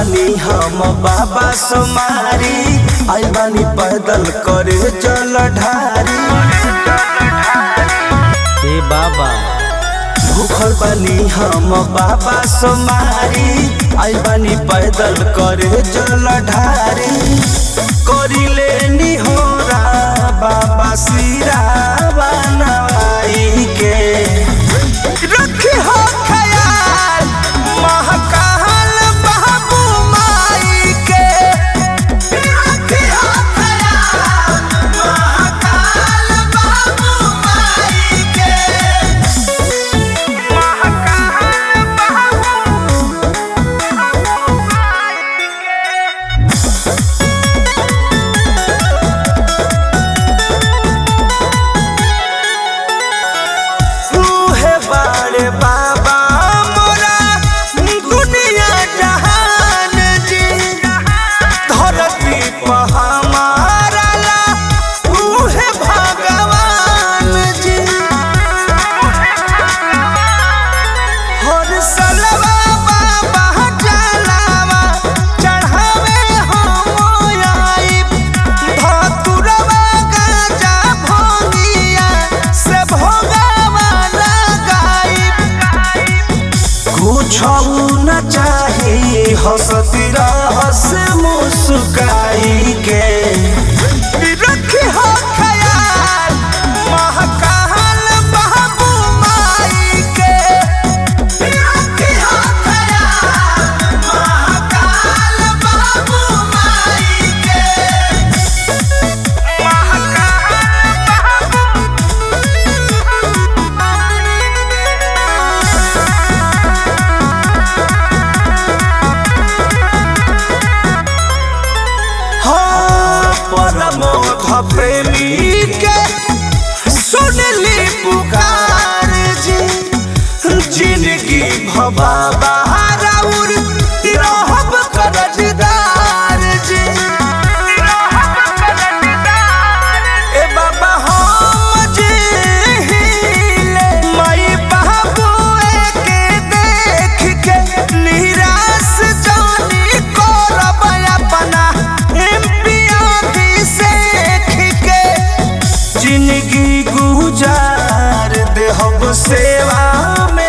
बानी हम बाबा सोमारी आई बानी पैदल करे जल ढारी ए बाबा भूखल बानी हम बाबा सोमारी आई बानी पैदल करे जल ढारी करिले निहोरा बाबा सिरा बनवाई के रखी हो ख्याल महकाल बाबू माई के रखी हो ख्याल महकाल बाबू माई के तूहे बारे बाबा मोरा दुनिया जहान जी धरती पर हमारा ला तूहे भगवान जी हर सलवा बाबा जलावा चढ़ावे हम आइब धतुरवा गाजा भोगिया से भोगावा लगाइब कुछ न चाही हंसती रहस मुस्काई के रखी हो ख्याल महकाल बाबू माई के रखी हो ख्याल महकाल बाबू माई के हाँ, परमोध प्रेमी के सुनली पुकार जी जिंदगी भबाबा राउर रहब करजदार जी ए बाबा हम जे हिले माई बाबुए के देख के निराश जानी करब अपना एम्पिया सेख के जिंदगी गुजार देहब सेवा में